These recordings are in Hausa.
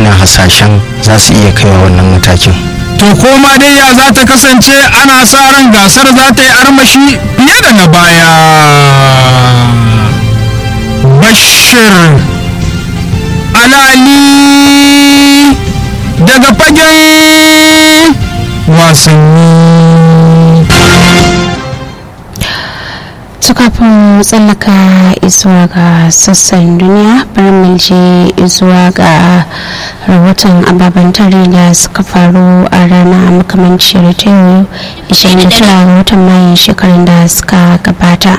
ana hasashen za su iya kaiwa wannan matakin to koma dai ya za ta kasance ana sa ran gasar za ta yi armashi fiye da na baya bashir alali daga fagen wasanni kafin tsallaka izuwa ga sassan duniya bari mu je izuwa ga rahoton ababen tare da suka faru a rana makamanciyar ta yau 29 ga watan mayu shekarun da suka gabata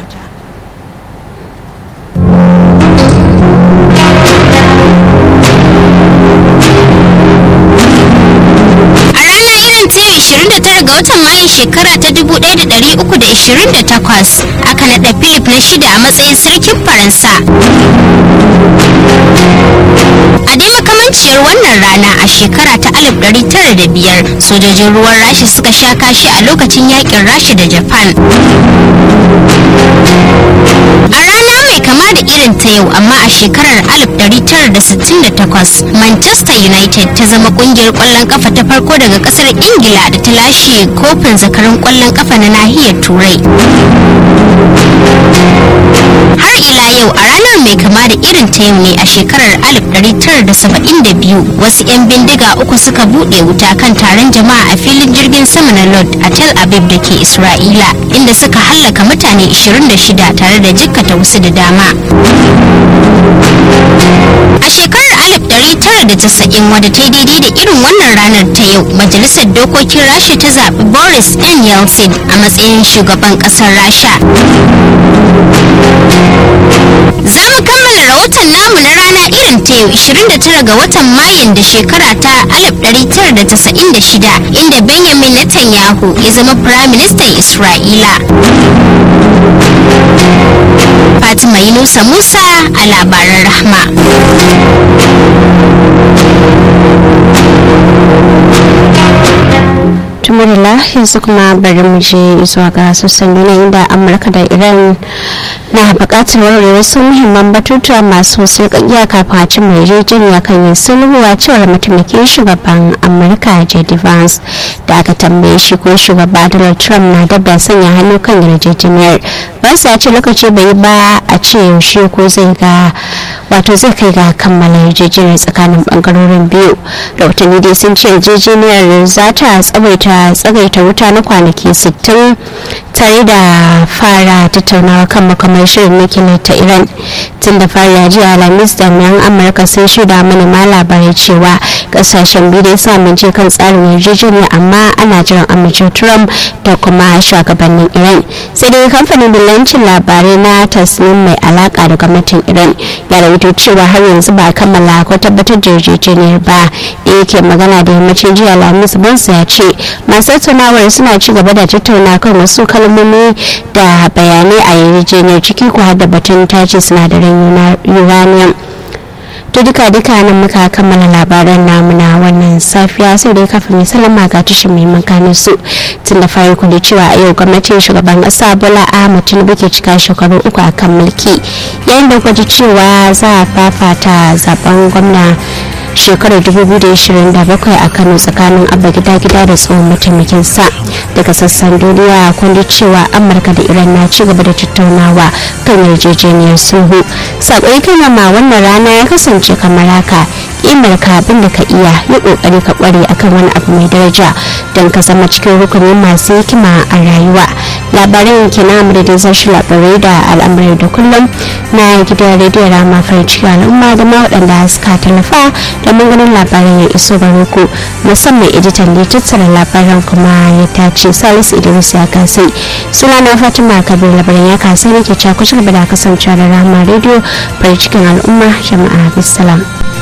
ga watan mayun shekara ta 1328 aka naɗa philip na shida a matsayin sarkin faransa a dai makamanciyar wannan rana a shekara ta 1905 sojojin ruwan rasha suka sha kashi a lokacin yakin rasha da japan a rana mai kama da irin ta yau amma a shekarar 1968 manchester united ta zama kungiyar kwallon kafa ta farko daga kasar ingila da ta lashe kofin zakarun kwallon kafa na nahiyar turai har ila yau a ranar mai kama da irin ta yau ne a shekarar 1972 wasu 'yan bindiga uku suka buɗe wuta kan taron jama'a a filin jirgin sama na lord a tel aviv da ke isra'ila inda suka hallaka mutane 26 tare da jikkata wasu da dama a shekarar 1990 wadda ta yi daidai da irin wannan ranar ta yau majalisar dokokin rasha ta zaɓi boris n yeltsin a matsayin shugaban ƙasar rasha za mu kammala rahoton namu na rana irin ta yau 29 ga watan mayun da shekara ta 1996 inda benjamin netanyahu ya zama firaministan isra'ila fatima yunusa musa a labaran rahma tumurila yanzu kuma bari mu je zuwa ga sassan duniya inda amurka da iran na bukatar warware wasu muhimman batutuwa masu sarƙaƙiya kafin a cimma yarjejeniya kan yin sulhu a cewar mataimakin shugaban amurka j.d. vance da aka tambaye shi ko shugaba donald trump na dab da sanya hannu kan yarjejeniyar vance ya ce lokaci bai ba a ce yaushe ko zai ga wato zai kai ga kammala yarjejeniyar tsakanin bangarorin biyu rahotanni dai sun ce yarjejeniyar za ta tsawaita tsagaita wuta na kwanaki 60 tare da fara tattaunawa kan makamar shirin nukiliya ta iran tun da fara jiya alhamis jami'an amurka sun shaida manema labarai cewa kasashen biyu dai sun amince kan tsarin yarjejeniya amma ana jiran amincin trump da kuma shugabannin iran sai dai kamfanin dillancin labarai na tasnim mai alaka da gwamnatin iran ya rawaito cewa har yanzu ba kammala ko tabbatar da yarjejeniyar ba da yake magana da yammacin jiya alhamis bansa ya ce masu tattaunawar suna ci gaba da tattauna kan wasu kalmomi da bayanai a yarjejeniyar ciki ko da batun tace sinadaran uranium to duka duka nan muka kammala labaran namu na wannan safiya sai dai kafin mai salama ga tashin mai makamin su tun da fari kuli cewa a yau gwamnatin shugaban kasa bola ahmad tinubu ke cika shekaru uku a kan mulki yayin da gwaji cewa za a fafata zaben gwamna shekarar 2027 a kano tsakanin abba gida gida da tsohon mataimakin sa daga sassan duniya kundi cewa amurka da iran na ci gaba da tattaunawa kan yarjejeniyar sulhu sakon ma wannan rana ya kasance kamar haka kimar ka abin da ka iya yi kokari ka kware akan wani abu mai daraja don ka zama cikin rukunin masu hikima a rayuwa labaran ke na da zashi labarai da al'amurai da kullum na gidan rediyo rama farin cikin al'umma da ma waɗanda suka tallafa domin ganin labaran ya iso gare ku musamman editan da tattara labaran kuma ya tace salisu idris ya kasai suna na fatima kabir labaran ya kasai ne ke cakusa da kasancewa da rama rediyo farin cikin al'umma jama'a bisalam.